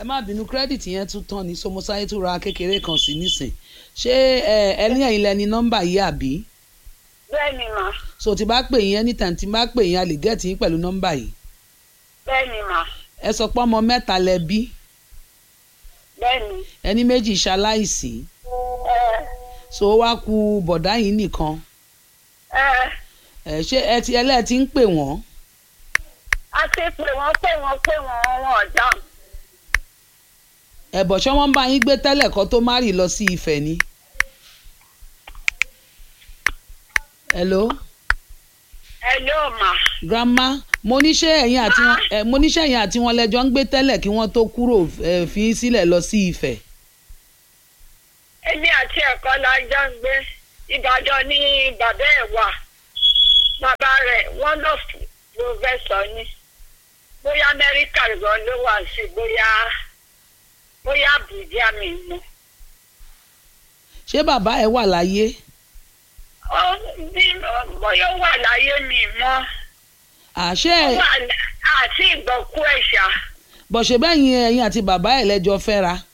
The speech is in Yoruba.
má bínú kírẹ́dìtì yẹn tún tán ni somosáyé tún ra kékeré kan sí nísìn ṣé ẹ ẹ ní ẹ̀yin lẹni nọ́mbà yìí àbí bẹ́ẹ̀ ni mà so tí bá pè yín anytime tí bá pè yín a lè gẹ́ẹ̀tì yín pẹ̀lú nọ́mbà yìí bẹ́ẹ̀ ni mà ẹ sọ pé ọmọ mẹ́ta lẹ bí bẹ́ẹ̀ ni ẹni méjì ṣaláìsí ẹ so ó wá ku bọ̀dá yìí nìkan ẹ ẹ ṣé ẹ ti ẹlẹ́ẹ̀ ti ń pè wọ́n a ti pè wọ́n pè wọ́n pè wọ́n wọn ò dáhùn ẹ̀bọ̀ ṣé wọ́n bá yín gbé tẹ́lẹ̀ kan tó má rì lọ sí Ifẹ̀ ni. hello ẹ yóò mà grandma mo níṣẹ́ ẹ̀yin àti wọn ẹ mo níṣẹ́ ẹ̀yin àti wọn lẹ́jọ́ ń gbé tẹ́lẹ̀ kí wọ́n tó kúrò ẹ fi yín sílẹ̀ lọ sí Ifẹ̀. èmi àti ẹ̀kọ́ la jọ ń gbé Ìbàdàn ní bàbá ẹ̀ wà bàbá rẹ̀ wọ́n lọ pòfẹ́sọ̀ ni bóyá Amẹ́ríkà gan ló wà sí bóyá bóyá Àbújá mi mọ̀. ṣé bàbá ẹ wà láyé ó bí bóyá ó wà láyé mi mọ́ àṣẹ ó wà lá- àti ìgbọ́kú ẹ̀ṣà bọ̀ṣẹ̀ bẹ́yìn ẹ̀yin àti bàbá ẹ̀ lẹ́jọ́ fẹ́ra